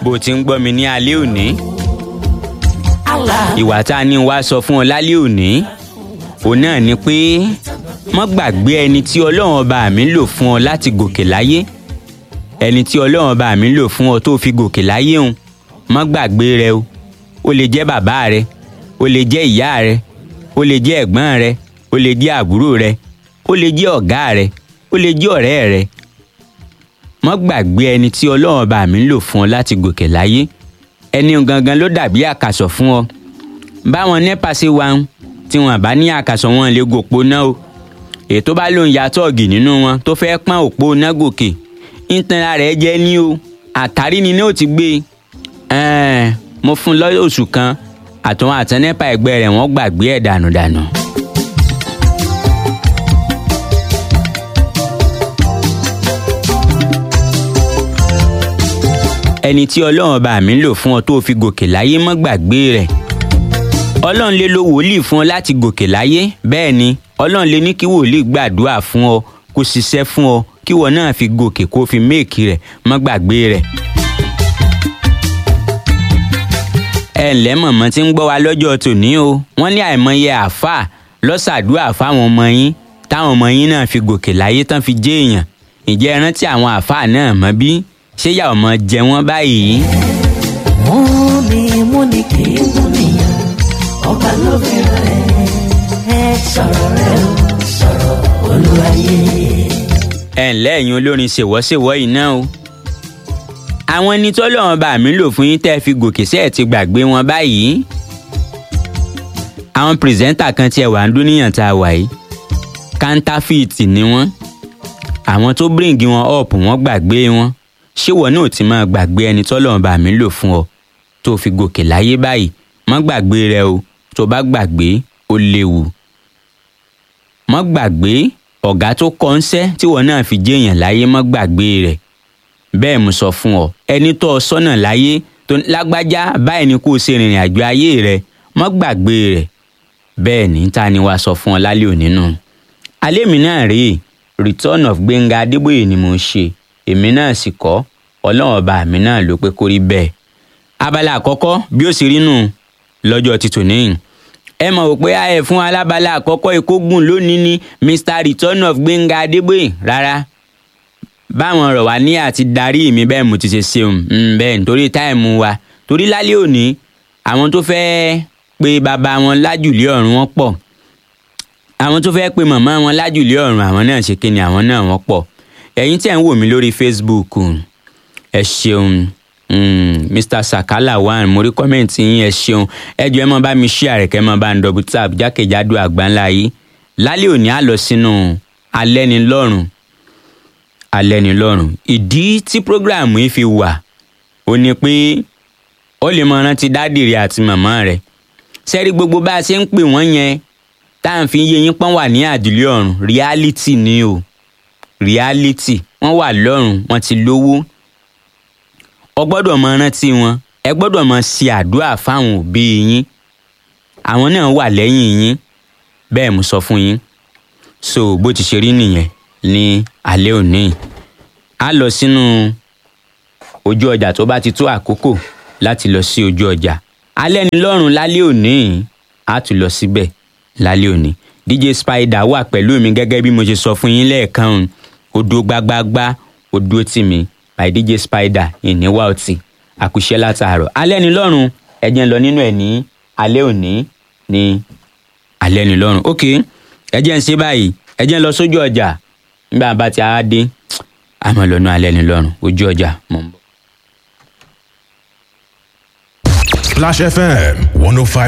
bó o ti ń gbọ́ mi ní alẹ́ òní Allah ìwà tá a ní wá sọ fún ọ lálẹ́ òní òun náà ni pé mọ́ gbàgbé ẹni tí ọlọ́run ọba mi lò fún ọ láti gòkè láyé ẹni tí ọlọ́run ọba mi lò fún ọ tó fi gòkè láyé òun mọ́ gbàgbé rẹ o ó lè jẹ́ bàbá rẹ ó lè jẹ́ ìyá rẹ ó lè jẹ́ ẹ̀gbọ́n rẹ ó lè jẹ́ àbúrò rẹ ó lè jẹ́ ọ̀gá rẹ ó lè jẹ́ ọ̀rẹ́ rẹ mọ́ gbàgbé ẹni tí ọlọ́run ọba mi lò fún ọ láti gòkè láyé ẹni gangan ló dàbí àkàsọ̀ fún ọ báwọn nepa ṣe wà ń tí wọn bá ní àkàsọ̀ wọn lè gòpó náà o èyí tó bá lóun ya tọ́ọ̀gì nínú wọn tó fẹ́ pọ́n òpó náà gòkè ìtanra rẹ̀ jẹ́ ní o àtàrí ni náà ti gbé e mo fún un lọ́yọ̀ oṣù kan àtúnwọ̀n àtàn nepa ẹgbẹ́ rẹ̀ wọ́n gbàgbé ẹ̀ dànùdànù. ẹni tí ọlọ́run bá mi lò fún ọ tó fi gòkè láyé mọ́ gbàgbé rẹ̀ ọlọ́run lè lo wòlíì fún ọ láti gòkè láyé bẹ́ẹ̀ ni ọlọ́run lè ní kí wòlíì gbàdúrà fún ọ kó ṣiṣẹ́ fún ọ kí wọ́n náà fi gòkè kó fi méèkì rẹ̀ mọ́ gbàgbé rẹ̀. ẹ ǹlẹ́ mọ̀mọ́ tí ń gbọ́ wa lọ́jọ́ tòní o wọ́n ní àìmọye àáfàá lọ́sàdúrà fáwọn ọmọ yín táwọn ọmọ yín náà fi gòkè láyé tán fi jẹ́ èèyàn ǹjẹ́ ẹ rántí àwọn àáfàá náà mọ́ bí ṣé yà ọmọ jẹ wọ́n báyìí. múni múni kì í múniyàn ọba ló fi rẹ̀ ẹ sọ̀rọ̀ rẹ̀ o sọ̀rọ̀ olúwayé. ẹ ǹlẹ́ ẹ̀yin olórin ṣèwọ́ṣèwọ́ yìí náà o. àwọn ẹni tọ́lọ́run bá mi lò fún yín tẹ́ fi gòkè sẹ́ẹ̀ ti gbàgbé wọn báyìí. àwọn pírẹsẹ́ńtà kan tiẹ̀ wà ń dúníyàn tá a wà yìí kántáfíìtì ni wọ́n àwọn tó bíríǹgì wọn ọ̀pù wọ́n gbàgbé wọn ṣé wọn náà ti máa gbàgbé ẹni tọ́lọ́run bá mi lò fún ọ tó fi gòkè láyé báyìí má gbàgbé rẹ o tó bá gbàgbé ó léwu má gbàgbé ọ̀gá tó kọ́ ń sẹ́ tí wọn náà fi jéèyàn láyé má gbàgbé rẹ̀ bẹ́ẹ̀ mo sọ fún ọ ẹni tó ọ sọ́nà láyé tó ní lágbájá báyìí ni kó o ṣe rìnrìn àjò ayé rẹ má gbàgbé rẹ̀ bẹ́ẹ̀ ní ta ni wàá sọ fún ọ lálẹ́ òní nù. alẹ́ mi náà rèé return of Gbẹ́ngà Adébóyè ni mo ń ṣe èmi náà sì kọ́ ọlọ́run ọba mi náà ló pé kó rí bẹ́ẹ̀. abala àkọ́kọ́ bí ó sì rí nù lọ́jọ́ ti tòní yìí ẹ mọ̀ wò pé ayẹ fún alábala àkọ́kọ́ ìkógun lónìí ni Mr Return of Gbẹ́ngà Adébóyè rárá báwọn ọ̀rọ̀ wá ní àti darí mi bẹ́ẹ̀ mo ti ṣe ṣeun bẹ́ẹ̀ nítorí táìmù wa torí lálẹ́ òní àwọn tó fẹ́ẹ́ pe bàbá wọn lájùlé ọ̀run wọn pọ̀ àwọn tó fẹ́ẹ́ pe màmá wọn lájùlé ọ̀run àwọn náà ṣe kí ni àwọn náà wọ́n pọ̀ ẹ̀yin tí ẹ̀ ń wò mí lórí Facebook ẹ ṣeun mm, Mr Sakala one mo rí kọ́mẹ̀ntì yín ẹ ṣeun ẹ jọ̀ọ́ ẹ máa bá mi share rẹ̀ kẹ́ ẹ máa bá ń double tap jákèjádò àgbáńlá yìí lálẹ́ òní á lọ sínú alẹ́nilọ́rùn alẹ́nilọ́rùn ìdí tí program yìí fi wà ó ní pé ó lè máa rántí dádì rẹ̀ àti màmá rẹ̀ sẹ́rí gbogbo bá a ṣe ń pè wọ́n yẹn tá à ń fi yé yín pọ́n wà ní àdìlé ọ̀run reality ni o reality wọ́n wà lọ́run wọ́n ti lówó ọ gbọ́dọ̀ máa rántí wọn ẹ gbọ́dọ̀ máa ṣe àdúrà fáwọn òbí yín àwọn náà wà lẹ́yìn yín bẹ́ẹ̀ mo sọ fún yín so bó ti ṣe rí nìyẹn ní alẹ́ òní a lọ sínú ojú ọjà tó bá ti tó àkókò láti lọ sí ojú ọjà alẹ́ ni lọ́rùn lálẹ́ òní a tún lọ síbẹ̀ lálẹ́ òní DJ Spider wà pẹ̀lú mi gẹ́gẹ́ bí mo ṣe sọ fún yín lẹ́ẹ̀kan odò gbagbagba odò tì mí by DJ Spider ìníwá ọtí àkùṣẹ́ látàárọ̀ alẹ́ ni lọ́rùn ẹ̀jẹ̀ ń lọ nínú ẹ̀ ní alẹ́ òní ní alẹ́ ni lọ́rùn ok ẹ̀jẹ̀ ń ṣe báyìí ẹ̀jẹ̀ ń lọ sójú ọjà nígbà bá ti á dé àmọ́ lọ́nà alẹ́ ni lọ́rùn ojú ọjà mọ̀ ń bọ̀. Splash FM 105.